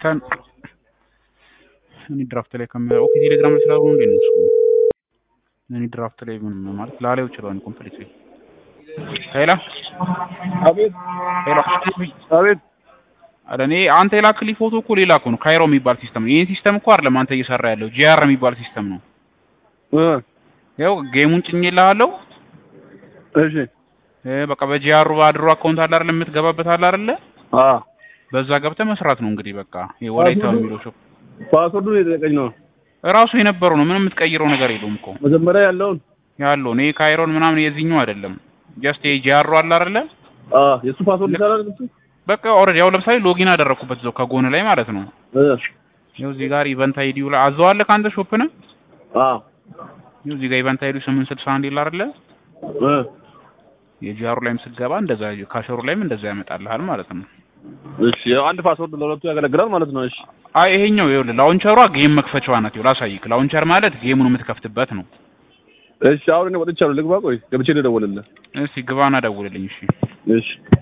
ጌታን እኔ ድራፍት ላይ ከሚ ኦኬ ቴሌግራም ላይ ስላልሆነ እንዴ ነው እሱ እኔ ድራፍት ላይ ምን ማለት ላላየው ይችላል ኮምፕሊት ሄላ አቤት ሄላ አቤት አረ እኔ አንተ የላክልኝ ፎቶ እኮ ሌላ እኮ ነው ካይሮ የሚባል ሲስተም ነው ይሄን ሲስተም እኮ አይደለም አንተ እየሰራ ያለው ጂአር የሚባል ሲስተም ነው እ ያው ጌሙን ጭኜልሃለሁ እሺ እ በቃ በጂአሩ ባድሮ አካውንት አለ አይደል የምትገባበት አለ አይደለ አ በዛ ገብተህ መስራት ነው እንግዲህ በቃ ይሄ ወላይታ የሚለው ሾፕ ፓስወርዱን የጠየቀኝ ነው ራሱ የነበረው ነው ምንም የምትቀይረው ነገር የለውም እኮ መጀመሪያ ያለውን ያለው ነው ይሄ ካይሮን ምናምን የዚህኛው አይደለም ጀስት ይሄ ጂአሩ አለ አይደለ አ የሱ ፓስወርድ ይሰራል እሱ በቃ ኦልሬዲ ያው ለምሳሌ ሎጊን አደረኩበት እዛው ከጎን ላይ ማለት ነው እ ይኸው እዚህ ጋር ኢቨንት አይዲው ላይ አዘዋለህ ከአንተ ሾፕ ነው አ ይኸው እዚህ ጋር ኢቨንት አይዲው 861 ይላል አይደለ እ የጂአሩ ላይም ስትገባ እንደዛ ካሸሩ ላይም እንደዛ ያመጣልሃል ማለት ነው እሺ ያው አንድ ፓስወርድ ለሁለቱ ያገለግላል ማለት ነው እሺ አይ ይሄኛው ይኸውልህ ላውንቸሯ ጌም መክፈቻዋ ናት ይኸው ላሳይክ ላውንቸር ማለት ጌሙን የምትከፍትበት ነው እሺ አሁን እኔ ወጥቻለሁ ልግባ ቆይ ገብቼ ልደውልልህ እስቲ ግባና ደውልልኝ እሺ እሺ